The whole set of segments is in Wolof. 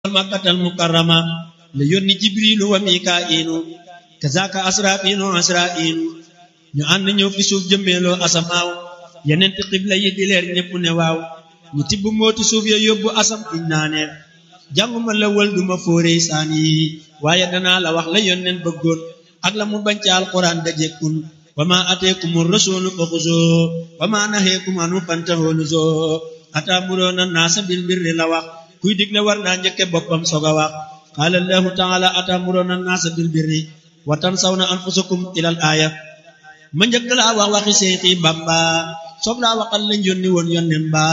makkatal mukarrama la yónni jibrilu wa mikaa'ilu kazaka asrafilu asra'ilu ñu ànd ñëw fi suuf jëmmeeloo asamaaw yeneen ti xibla yi di leer ñépp ne waaw ñu tibb mooti suuf ya yóbbu asam iñ naaneel jànguma la wël duma fóorey saan yi waaye danaa la wax la yónneen bëggoon ak la mu bañ ca alquran dajekkun wa ma ateekumu rasulu fa xuzoo wa ma naheekum anu fantahoo nuzoo ataamuroona naasa bil birri la wax kuy digle war naa njëkke boppam soog a wax qaala allahu taala ataamuroona naasa bil birri wa tansawna anfusakum ilal aaya ma njëkk laa wax waxi seexi bamba soog laa waxal lañ yónni woon yónneen ba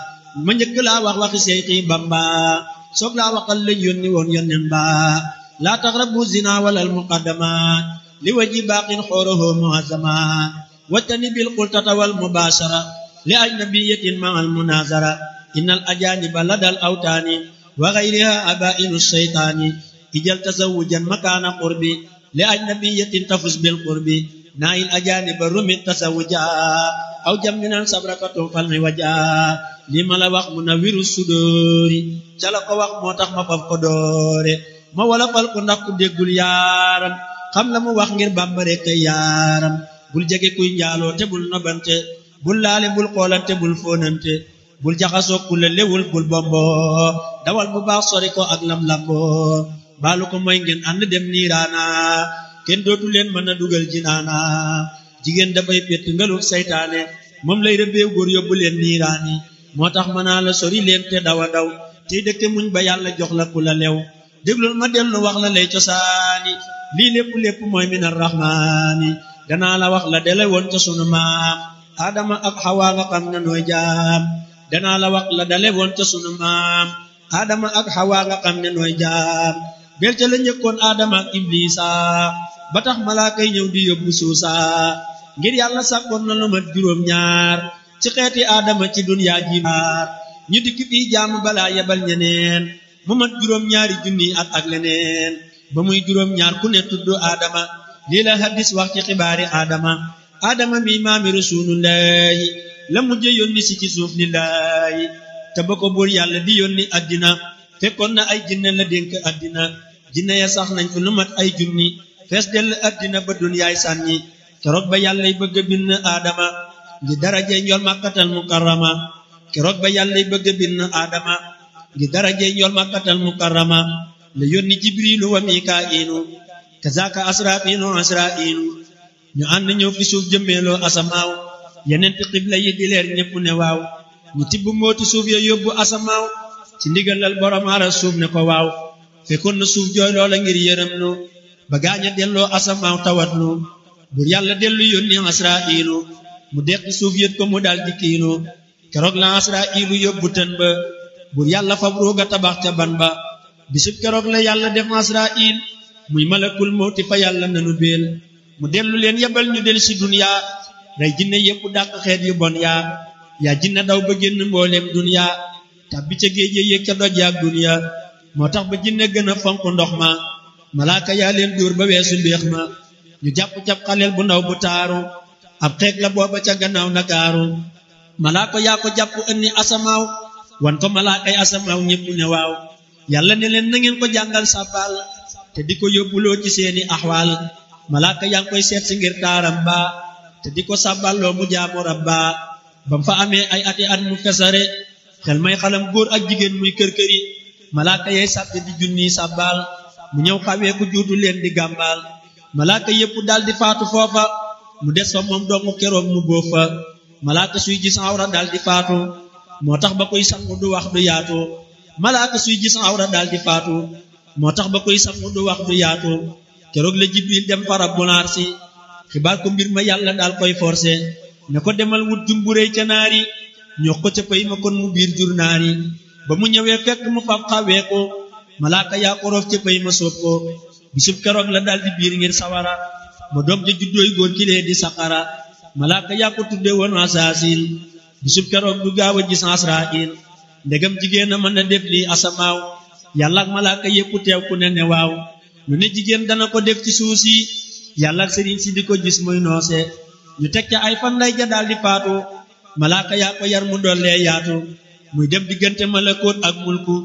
ma njëkk laa wax waxi seexi bamba soog laa waxal lañ yónni woon yónneen ba laa taqrabu zina walal muqaddamat li waji baaqin xooroho muazama wattani bil qultata wal mubashara li ajnabiyatin ma al munazara innal ajaniba ladal awtaani wa ghayriha abainu shaytaani ijal tazawujan makaana qurbi li ajnabiyatin tafus bil qurbi naayil ajaniba rumit tasawuja aw jamminan sabrakatun falmi waja li ma la wax mu na wiru sudóori ca la ko wax moo tax ma faf ko doore ma wala fal ko ndax ku déggul yaaram xam la mu wax ngir bàmbare kay yaaram bul jege kuy njaaloo te bul nobante bul laale bul xoolante bul fóonante bul jaxasoo ku la lewul bul bombo dawal bu baax sori ko ak lam lambo baalu ko mooy ngeen ànd dem niiraana kenn dootu leen mën a dugal jinaana jigéen dafay pett ngalul saytaane moom lay rëbbeew góor yóbbu leen niiraani moo tax mën naa la sori leen te dawa daw tey dëkke muñ ba yàlla jox la ku la lew déglul ma dellu wax la lay cosaani lii lépp lépp mooy min arrahmaani danaa la wax la dele woon ca sunu maam aadama ak xawaa nga xam ne nooy jaam danaa la wax la dale woon ca sunu maam aadama ak xawaa nga xam ne nooy jaam bel ca la njëkkoon aadama ak iblisa ba tax malaaka yi ñëw di yóbbu suusa ngir yàlla sàkkoon na lu mat juróom ñaar ci xeeti aadama ci dunyaa ji maar ñu dikk fii jaamu balaa yebal ñeneen mu mat juróom ñaari junni at ak leneen ba muy juróom ñaar ku ne tudd aadama lii la hadis wax ci xibaari aadama aadama mi maami rasulullahi la mujje yónni si ci suuf lillahi te ba ko buur yàlla di yónni addina fekkoon na ay jinne la dénk addina jinne ya sax nañ fi lu mat ay junni fees dell addina ba dunyaay sànni keroog ba yàllay bëgg a bind aadama ngi darajey njol màkkatal mukarrama keroog ba yàllay bëgg a bind aadama ngi darajey njol màkkatal mukarrama la yónni jibrilu wa mikaa'ilu kazaka asrafilu asra'ilu ñu ànd ñëw fi suuf jëmmeeloo asamaaw yeneen ti xibla yi di leer ñépp ne waaw ñu tibb mooti suuf ya yóbbu asamaaw ci ndigalal borom aras suuf ne ko waaw fekkoon na suuf jooy loola ngir yërëm nu ba gaaña delloo asamaaw tawat nu bur yàlla dellu yónni asra'ilu mu deqi suuf yët ko mu dal di kiinu keroog la asra'ilu yóbbu tën ba bur yàlla fab ruuga tabax ca ban ba bisub keroog la yàlla def asra'il muy malakul mawti fa yàlla nanu beel mu dellu leen yebal ñu del si duniya rey jinne yépp dàq xeet yu bon yaa yaa jinne daw ba génn mbooleem duniya tàbbi ca géej yéeg ca doj yaak duniya moo tax ba jinne gën a fonk ndox ma malaaka yaa leen dóor ba weesu mbéex ma ñu jàpp cab xaleel bu ndaw bu taaru ab xeeg la booba ca gannaaw nakaaru malaaka yaa ko jàpp ënni asamaaw wan ko malaakay asamaaw ñépp ne waaw yàlla ne leen na ngeen ko jàngal sàbbaal te di ko yóbbuloo ci seeni axwaal malaaka yaa ngi koy seet si ngir taaram ba te di ko sàbballoo mu jaamu rabba bam fa amee ay ati at mu fesare xel may xalam góor ak jigéen muy kër-këri malaaka yay sàbbi di junni sàbbaal mu ñëw xawee ku juutu leen di gàmbaal malaaka yépp dal di faatu foofa mu des fa moom dongu keroog mu bóof fa malaaka suy gis awra dal di faatu moo tax ba koy sangu du wax du yaatu malaaka suy gis awra dal di faatu moo tax ba koy sangu du wax du yaatu keroog la jibril dem fa rabbul arsi xibaar ko mbir ma yàlla daal koy forcé ne ko demal wut jumburéy ca naari ñoo ko ca pay ma kon mu biir jur naari ba mu ñëwee fekk mu fab xawee ko malaaka yaa ko roof ca pay ma soob ko bisub keroog la daal di biir ngir sawara ba doom ja juddooy góor kilee di saqara malaaka yaa ko tudde woon asaasil bisub keroog du gaaw a gis asrail ndegam jigéen a mën a def lii asamaaw yàlla ak malaaka yépp teew ku ne ne waaw lu ne jigéen dana ko def ci suuf si yàlla ak sëriñ si di ko gis muy noose ñu teg ca ay fan lay ja daal di faatu malaaka yaa ko yar mu dollee yaatu muy dem diggante malakoot ak mulku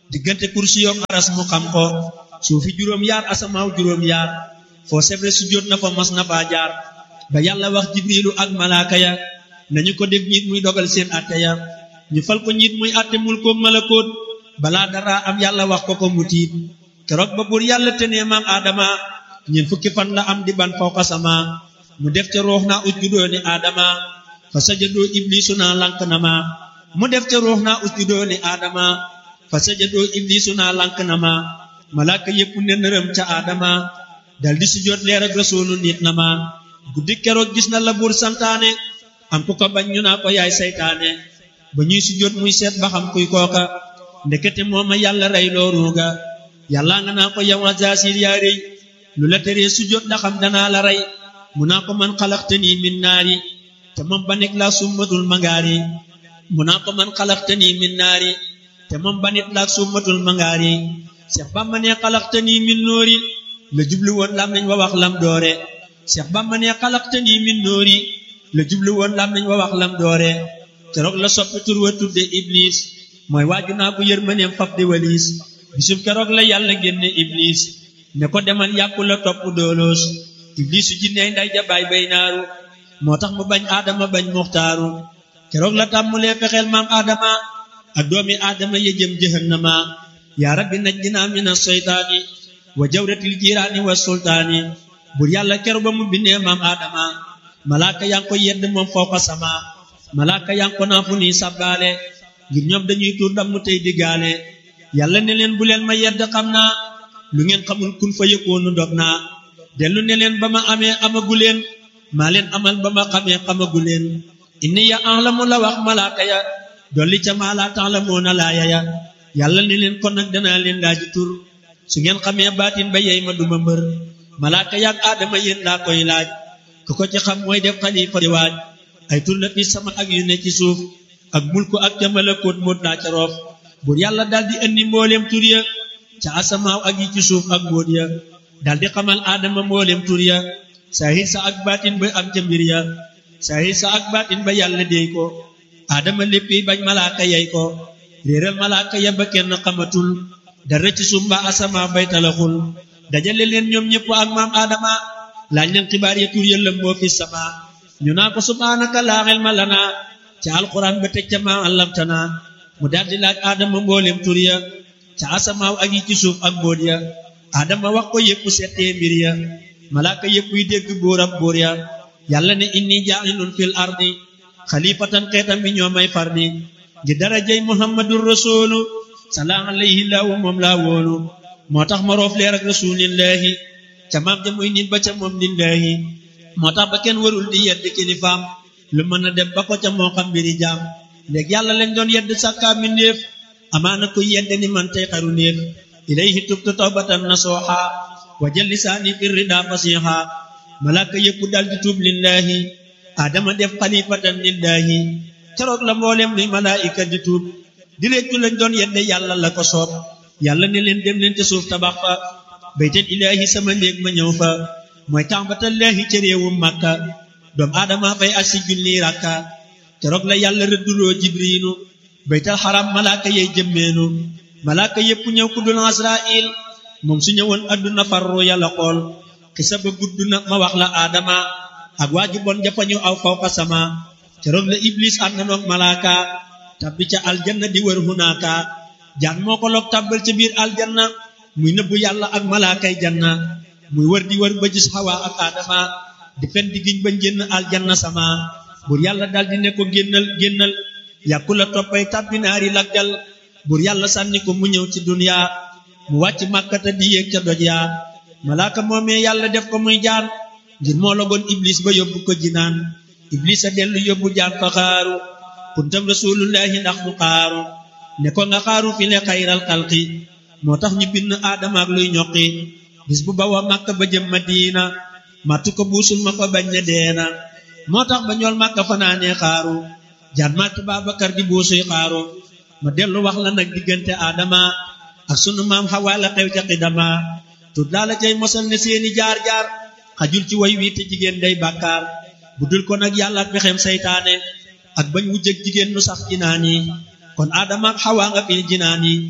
diggante kursi yoog aras mu xam ko suufi juróom yaar asamaaw juróom yaar foo sebre su jot na fa mas na faa jaar ba yàlla wax jibrilu ak malaaka ya nañu ko def njiit muy dogal seen atte ya ñu fal ko njiit muy atte mul ko malakoot balaa dara am yàlla wax ko ko mu tiit keroog ba buur yàlla tenee maam aadama ñeent fukki fan la am di ban fawqa sama mu def ca ruux naa usjudoo ni aadama fa sajadoo iblisu naa lank na ma mu def ca ruux naa usjudoo ni aadama fa sajadoo iblisu naa lank na ma malaaka yépp ne nërëm ca aadama dal di sujjóot leer ak rasuulu nit na ma guddi keroog gis na la buur santaane am ku ko bañ ñu naa ko yaay saytaane ba ñuy sujjóot muy seet ba xam kuy kooka ndekete mooma yàlla rey loo ruuga yàlla nga naa ko yow Azaasiil yaa rëy lu la teree sujjóot da xam danaa la rey mu naa ko man xalaxtanii min naari te moom ba nekk laa summatul mangaari mu naa ko man xalaxtanii min naari te moom ba nit laa summatul mangaari Seex Bamba ne xalaxtanii min noori la jublu woon lam nañ wa wax lam doore Seex Bamba ne xalaxtanii min noori la jublu woon lam nañ wa wax lam doore keroog la soppi tur wa tudde Iblis mooy waaju naa ko yërmaneem fab di waliis bisub keroog la yàlla génne Iblis ne ko demal yàqu la topp dooloos Iblisu jinney nday jabaay bay naaru moo tax mu bañ aadama bañ muxtaaru keroog la tàmmulee fexeel maam aadama ak doomi aadama ya jëm jahannama yaa rabbi najjinaa mina seytaani wa jawratil jiiraani wa sultaani bur yàlla keroog ba mu bindee maam aadama malaaka yaa ngi ko yedd moom fawqa sama malaaka yaa ngi ko naa fu nii sabbaale ngir ñoom dañuy tuur dam mu tey diggaale yàlla ne leen bu leen ma yedd xam naa lu ngeen xamul kun fa yëkkoonu dog naa dellu ne leen ba ma amee amagu leen maa leen amal ba ma xamee xamagu leen inni ya ahlamu la wax malaaka ya dolli ca maa laa ta'lamuuna laaya ya yàlla ne leen kon nag danaa leen laaji tur su ngeen xamee baatin ba yey ma duma mbër malaaka yaak aadama yéen laa koy laaj ku ko ci xam mooy def xalifa di waaj ay tur la fi sama ak yu ne ci suuf ak mulku ak ca malakoot moot laa ca roof buur yàlla daldi indi mbooleem tur ya ca asamaaw ak yi ci suuf ak mbóot ya daldi xamal aadama mbooleem tur ya saahir sa ak baatin ba am ca mbir ya saahir sa ak baatin ba yàlla déy ko aadama léppi bañ malaaka yey ko réeral malaaka ya ba kenn xamatul dara ci suuf mbaa asamaaw bay talaxul dajale leen ñoom ñëpp ak maam aadama laaj leen xibaar ya tur ya lëmboo fi sama ñu naa ko subhaanaka laa ilma lanaa ca alquran ba teg ca maa allamtana mu daldi laaj aadama mbooleem tur ya ca asamaaw ak yi ci suuf ak mbóot ya aadama wax ko yépp settee mbir ya malaaka yépp yi dégg buur ab buur ya yàlla ne inni jaa'ilun fil ardi xalifatan xeetam bi ñoo may fardi ngir darajay muhammadur rasulu salaam alayhi laahu moom laa wóolu moo tax ma roof leer ak rasulillahi ca maam ja muy nit ba ca moom lillahi moo tax ba kenn warul di yedd kilifaam lu mën a dem ba ko ca moo xam mbiri jaam léegi yàlla lañ doon yedd sàkkaa mi ndéef amaana ko yedd ni man tey xaru néef ilayhi tubtu tawbatan nasuha wa jël lisaani fi rida fasiha malaaka yëpp dal di tuub lillahi adama def xalifatan lillahi keroog la mboolem luy malaayika di tuub di réccu lañ doon yedde yàlla la ko soob yàlla ne leen dem leen te suuf tabax fa baytal ilaahi sama néeg ma ñëw fa mooy tàmbatallaahi ca réewum màkka doom aadama fay ak si junni rakka keroog la yàlla rëdduloo jibriilu baytal xaram malaaka yey jëmmeenu malaaka yépp ñëw ku dul asrail moom su ñëwoon adduna farru yàlla xool xisa ba gudd na ma wax la aadama ak waaju bon jafañu aw fawqa sama keroog la iblis ànd na noog malaaka tabbi ca aljanna di wër hunaaka jaan moo ko loog tàbbal ca biir aljanna muy nëbbu yàlla ak malaakay janna muy wër di wër ba gis xawa ak aadama di fen di giñ ba génn aljanna sama buur yàlla daldi ne ko génnal génnal yàkku la toppay tàbbi naari laggal buur yàlla sànni ko mu ñëw ci duniya mu wàcc màkkata di yéeg ca doj yaa malaaka moomee yàlla def ko muy jaan ngir moo logoon iblis ba yóbbu ko jinaan iblis a dellu yóbbu jaan fa xaaru kuntam rasulullahi ndax mu xaaru ne ko nga xaaru fi le xayral xalqi moo tax ñu bind aadama ak luy ñoqi bis bu bawa màkka ba jëm madina màttu ko buusul ma fa bañ ne deena moo tax ba ñool màkka fanaanee xaaru jaan màtt Baabakar di buusuy xaaru ma dellu wax la nag diggante aadama ak sunu maam xawaa la xew ca xidama tut laa la cay mosal ne seeni jaar-jaar xajul ci way wi te jigéen day bàkkaar bu dul ko nag yàlla ak pexem saytaane ak bañ wujjëg jigéen nu sax jinaan yi kon aadama ak xawaa nga fi jinaan yi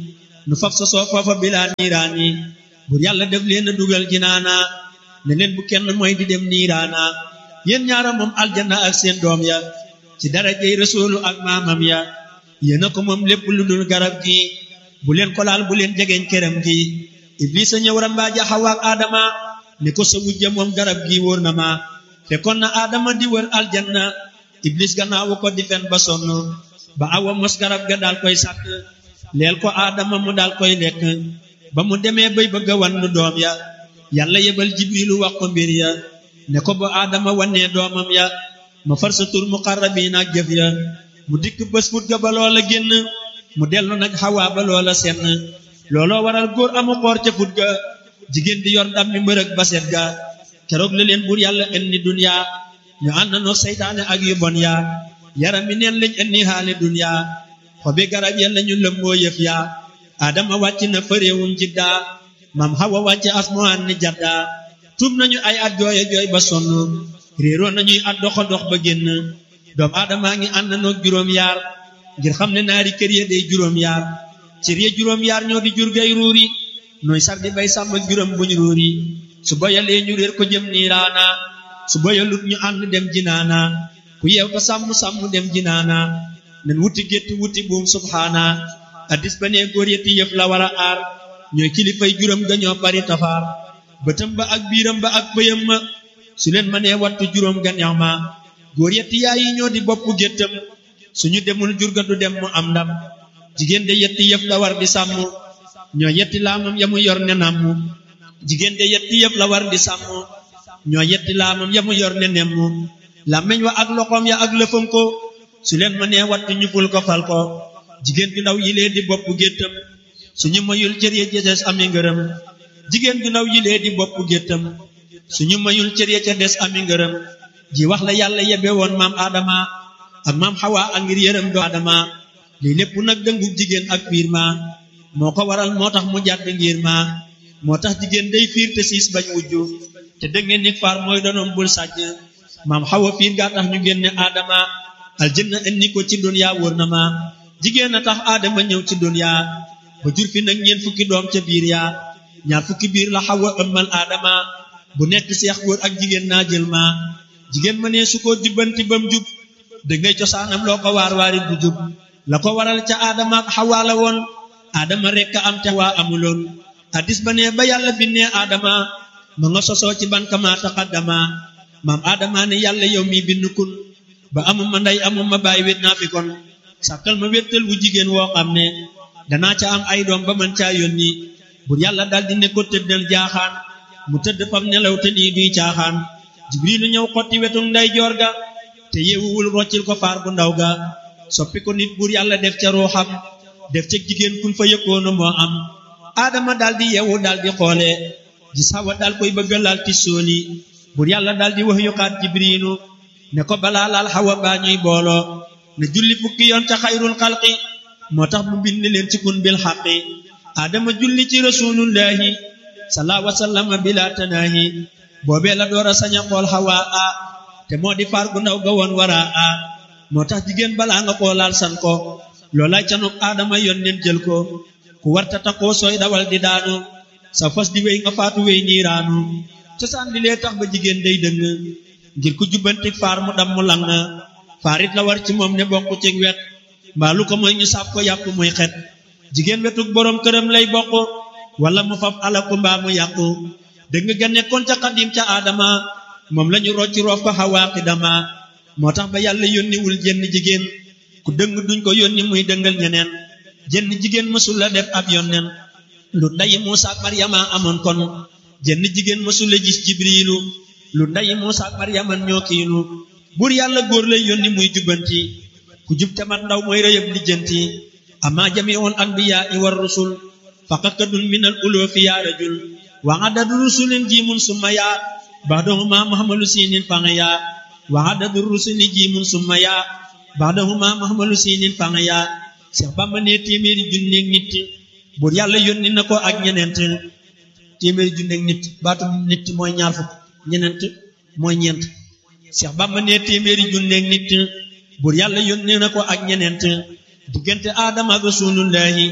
nu faf sa soo foofa bilaa niiraani bur yàlla def leen a dugal jinaana ne leen bu kenn mooy di dem niiraana yéen ñaara moom aljanna ak seen doom ya ci darajey rasuulu ak maamam ya yéen a ko moom lépp lu dul garab gi bu leen ko laal bu leen jegeñ këram gi iblis a ñëw rambaaja Hawa ak Adama ne ko sa wujja moom garab gi wóor na ma fekkoon na Adama di wër aljanna iblis gannaawu ko di fen ba sonn ba awa mos garab ga daal koy sàkk leel ko Adama mu daal koy lekk ba mu demee bay bëgg a wann doom ya yàlla yebal jibrilu wax ko mbir ya ne ko ba Adama wannee doomam ya ma far sa tur muqarrabiin ak jëf ya mu dikk bés fut ga ba loola génn mu dellu nag Hawa ba loola senn looloo waral góor amu xoor ca fut ga jigéen di yor ndam mi mbërëg baset ga keroog la leen buur yàlla indi dunya ñu ànd na seytaane ak yu bon yaa yaram mi neen lañ indi xaale dunya xobi garab ya lañu lëmmoo yëf yaa adama wàcc na fëréewum jidda mam Hawa wàcc asmaan ni jadda tuub nañu ay at jooy jooy ba sonn réeroo nañuy at doxa dox ba génn doom aadamaa ngi ànd na juróom yaar ngir xam ne naari kër ya day juróom yaar cër ya juróom yaar ñoo di jur gay ruuri nooy sar di bay sàmm juróom buñ ruuri su boyalee ñu réer ko jëm niiraana su boyalut ñu ànd dem jinaana ku yeew ta sàmm sàmm dem jinaana nen wuti gétt wuti buum subhaana addis ba nee góor yetti yëf la war a aar ñooy kilifay juróom ga ñoo bari tafaar bëtam ba ak biiram ba ak pëyam ma su leen ma nee wattu juróom ga neex ma góor yetti yaay yi ñoo di bopp géttam suñu demul jurga du dem mu am ndam jigéen de yetti yëf la war di sàmm ñoo yetti laamam ya mu yor ne namm jigéen de yetti yëf la war di sàmm ñoo yetti laamam ya mu yor ne nemm làmmeñ wa ak loxoom ya ak lëfam ko su leen ma nee wattu ñu ful ko fal ko jigéen ju ndaw yilee di bopp géttam suñu mayul cër ya ca des ami ngërëm jigéen ju ndaw yilee di bopp géttam suñu mayul cër ya ca des ami ngërëm ji wax la yàlla yebe woon maam Adama ak maam Hawa ak ngir yërëm do Adama lii lépp nag dëngu jigéen ak fiir ma moo ko waral moo tax mu jàdd ngir ma moo tax jigéen day fiir te siis bañ wujju te dëngeen nit faar mooy donoom bul sàcc maam Hawa fiir gaa tax ñu génne Adama aljanna indi ko ci dunya wóor na ma jigéen a tax Adama ñëw ci dunya ba jur fi nag ñeent fukki doom ca biir yaa ñaar fukki biir la Hawa ëmmal Adama bu nekk seex góor ak jigéen naa jël ma jigéen ma ne su ko jubbanti bam jub dangay cosaanam loo ko waar waari du jub la ko waral ca Adama ak Hawa la woon Adama rekk a am te waa amuloon addis ba ne ba yàlla bindee Adama ma nga sosoo ci ban kama taqaddama maam Adama ne yàlla yow mi bind kun ba amuma ndey amuma baay wét naa fi kon sàkkal ma wéttal wu jigéen woo xam ne danaa ca am ay doom ba man caa yónni bur yàlla daldi ne ko tëddal jaaxaan mu tëdd fam nelaw te lii duy caaxaan jibrilu ñëw xotti wetu nday joor ga te yeewuwul roccil ko faar bu ndaw ga soppi ko nit buur yàlla def ca ruuxam def ca jigéen kun fa yëkkoonu moo am aadama daldi yeewu daldi xoole gis Hawa dal koy bëgga laal ti sooli buur yàlla daldi wax yuxaat jibrilu ne ko balaa laal Hawa baa ñuy booloo ne julli fukki yoon ca xayrul xalqi moo tax mu bind leen ci kun bil xaqi aadama julli ci rasulullahi salaa wasallama bila tanaahi boobee la door a sañ a xool Hawa a te moo di faar gu ndaw ga woon wara a moo tax jigéen balaa nga koo laal san ko loolay canuk aadama yoon nen jël ko ku warta takkoo sooy dawal di daanu sa fas di wéy nga faatu wéy niiraanu cosaan li lee tax ba jigéen day dëng ngir ku jubbanti faar mu dam mu lang faarit la war ci moom ne bokk ci wet mbaalu ko mooy ñu sàpp ko yàpp muy xet jigéen wetuk boroom këram lay bokk wala mu faf alaku mbaa mu yàqu dëgg ga nekkoon ca xadim ca aadama moom lañu rocci roof ko xawaaqi dama moo tax ba yàlla yónniwul jenn jigéen ku dëng duñ ko yónni muy dëngal ñeneen jenn jigéen mësul la def ab yónneen lu ndayi Muusa ak Maryama amoon kon jenn jigéen mësul la gis jibriilu lu ndayi Muusa ak Maryama ñoo kiilu buur yàlla góor lay yónni muy jubbanti ku jub te mat ndaw mooy rëyëb lijjanti ama jamiul anbiyaa i war rusul faqakadun minal uloofi yaa rajul wa adadu rusulin jiimun summa yaa baadahuma muhammalu siinin fanga yaa wa adadu rusuli jiimun summa yaa baadahuma muhammalu siinin fanga yaa Seex Bamba ne téeméeri junneeg nit buur yàlla yónni na ko ak ñeneent téeméeri junneeg nit baatu nit mooy ñaar fukk ñeneent mooy ñeent Seex Bamba ne téeméeri junneeg nit buur yàlla yónni na ko ak ñeneent diggante aadama ak rasulullahi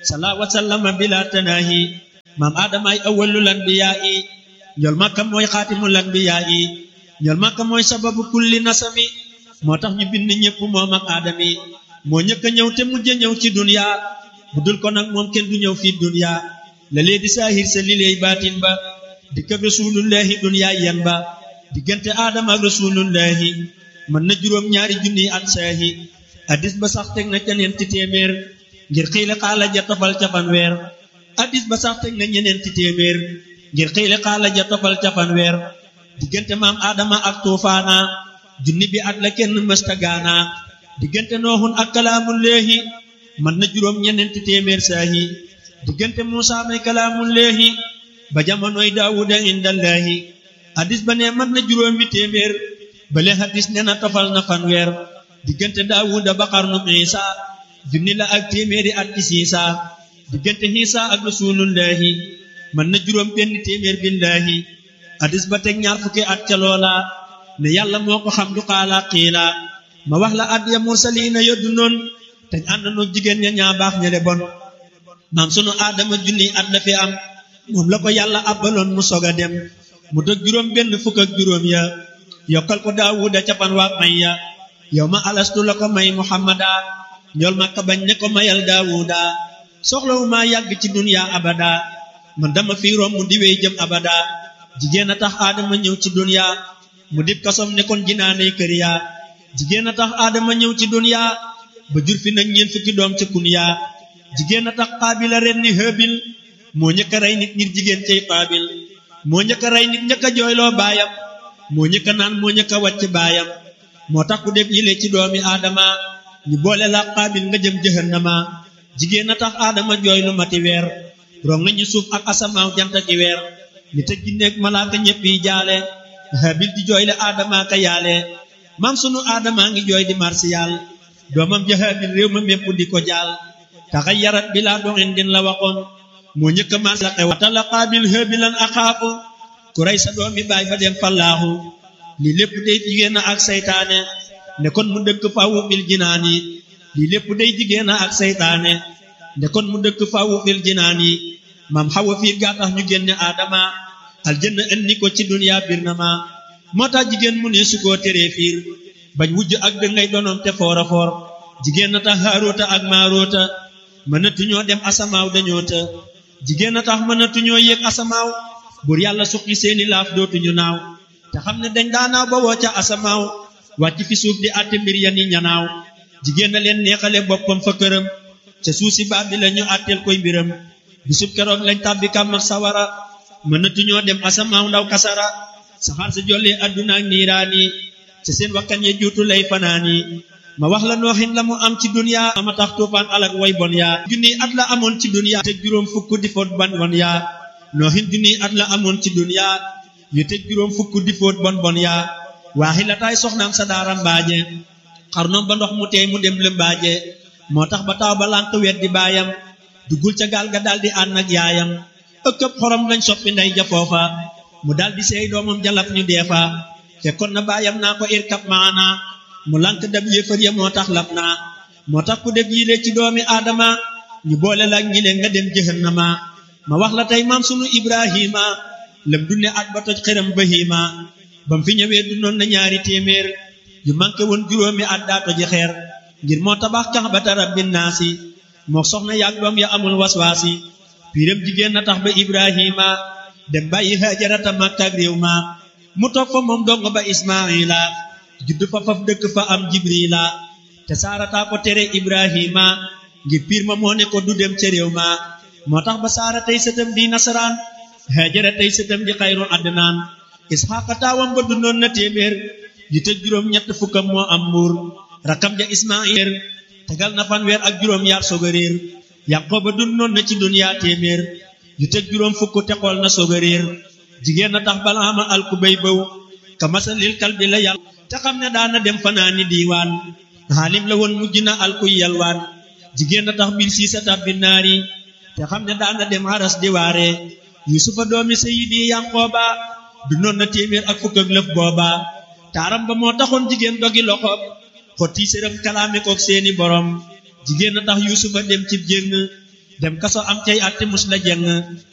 sala wa sallama bila tanaahi maam aadamaay awwalul anbiyaa yi ñool makka mooy xaatimul anbiyaa yi ñool makka mooy sababu kulli nasami moo tax ñu bind ñëpp moom ak aadami moo ñëkk a ñëw te mujj a ñëw ci dunya bu dul ko nag moom kenn du ñëw fii dunya la lee di saahir sa lileey baatin ba di kër rasulullahi dunya yen ba diggante aadama ak rasulullahi mën na juróom ñaari junni at saahi addis ba sax teg na ca ñeenti téeméer ngir xiile xaala ja tofal ca fanweer addis ba sax teg na ñeneenti téeméer ngir xiile xaala ja tofal ca fanweer diggante maam aadama ak tuufaana junni bi at la kenn mësta gaana diggante nooxun ak kalaamullaahi mën na juróom ñeneenti téeméer saahi diggante muusa may kalaamullaahi ba jamonoy daawuda indallaahi addis ba ne mën na juróomi téeméer bale hadis ne na tofal na fanweer diggante daawuda ba xarnu isa junni la ak téeméeri at ci siisa diggante xiisa ak rasulullahi mën na juróom benn téeméer billaahi hadis ba teg ñaar fukki at ca loola ne yàlla moo ko xam du xaala xiila ma wax la at ya mursaliina yoddu noon te ànd noog jigéen ña ñaa baax ña le bon maam sunu aadama junni at la fi am moom la ko yàlla abbaloon mu sog a dem mu dog juróom benn fukk ak juróom ya yokkal ko daawuda capan waa may ya yow ma alastu la ko may muhammada ñool ma ka bañ ne ko mayal daawuda soxlawu maa yàgg ci dunya abada man dama fi romb di wey jëm abada jigéen a tax aadama ñëw ci dunya mu dib kasom ne kon jinaaney kër ya jigéen a tax aadama ñëw ci dunya ba jur fi nag ñeent fukki doom ca kun ya jigéen a tax xaabila ren ni hëbil moo ñëkk a rey nit ngir jigéen cay xaabil moo ñëkk a rey nit ñëkk a jooyloo baayam moo ñëkk a naan moo ñëkk a wàcc baayam moo tax ku def yile ci doomi aadama ñu boole la xaabil nga jëm jëhannama jigéen a tax aadama jooy lu mati weer rong nañu suuf ak asamaaw jant ki weer ni tëj gi nekk malaaka ñëpp yi jaale habil di jooy le aadama ka yaale maam sunu aadama ngi jooy di marsiyal doomam ja habil réew ma mépp di ko jaal taxa yarat bi laa doxin din la waxoon moo ñëkk a mars la xew tala xaabil habilan axaafu ku rey sa doomi baay fa dem fallaaxu lii lépp day jigéen ak saytaane ne kon mu dëkk fawu fil jinaani lii lépp day jigéen ak saytaane ne kon mu dëkk fawu fil jinaani maam xawa fiir gaa tax ñu génne aadama aljanna indi ko ci duniya bir na ma moo tax jigéen mu ne su koo teree fiir bañ wujj ak dëngay donoom te foora foor jigéen na tax haaroota ak maaroota mënatuñoo dem asamaaw dañoo të jigéen a tax mënatuñoo yéeg asamaaw bur yàlla suqi seeni laaf dootuñu naaw te xam ne dañ daanaaw ba woo ca asamaaw wàcc fi suuf di àtte mbir ya ni ñanaaw jigéen a leen neexale boppam fa këram ca suuf si baab bi la ñu àtteel koy mbiram bisub keroog lañ tàbbi kàmm ak sawara mënatuñoo dem asamaaw ndaw kasara saxaar sa jollee àdduna ak niiraani ca seen wakkan ya juutu lay fanaani ma wax la nooxin la mu am ci duniya ama tax tuufaan alak way bon yaa junni at la amoon ci duniya te juróom fukk di foot ban bon yaa nooxin junni at la amoon ci duniya yu te juróom fukk di foot bon bon yaa waaxi la taay soxnaam sa daara mbaaje xarnoom ba ndox mu teey mu dem lëmbaaje moo tax ba taw ba lànq wet di baayam duggul ca gaal ga daldi ànd ak yaayam ëkkëb xorom lañ soppi ndey ja foofa mu daldi seey doomam jalab ñu deefa fekkoon na baayam naa ko irkab maana mu lànk dab yéefar ya moo tax lab naa moo tax ku def yile ci doomi aadama ñu boole la ñi leen nga dem jëhannama ma wax la tey maam sunu ibrahima lëm dunne at ba toj xëram bahima bam fi ñëwee dundoon na ñaari téeméer yu manqué woon juróomi at daa toji xeer ngir moo tabax kaxbata rabbin naasi moo soxna yaag doom ya amul waswaasi piiram jigéen na tax ba ibrahima dem bàyyi hajarata makkaak réew ma mu toog fa moom dong ba ismaila judd fa faf dëkk fa am jibrila te saarataa ko tere ibrahima ngir piir ma moo ne ko du dem ca réew ma moo tax ba saara tey sëtam di nasaraan hajara tey sëtam di xayru adnaan isxaaqa taawam ba dundoon na téeméer yu te juróom ñett fukkam moo am mbuur rakam ja ismail tegal na fanweer ak juróom yaar soog a réer yaqooba dundoon na ci duniyaa téeméer yu te juróom fukk te xool na soog a réer jigéen na tax balaama alku bay bëw ka masalil kal bi la yàlla te xam ne daana dem fanaani diiwaan xaalim la woon mujj na alkuy yalwaan jigéen na tax bil siisa tabbi naari te xam ne daana dem haras di waare yusufa doomi sayidi yanqooba du noon na téeméer ak fukk ak lëf booba taaram ba moo taxoon jigéen dogi loxoom xotti sërëm kalaame kook seeni borom jigéen na tax yusufa dem ci jéng dem kaso am cay atti mus la jeng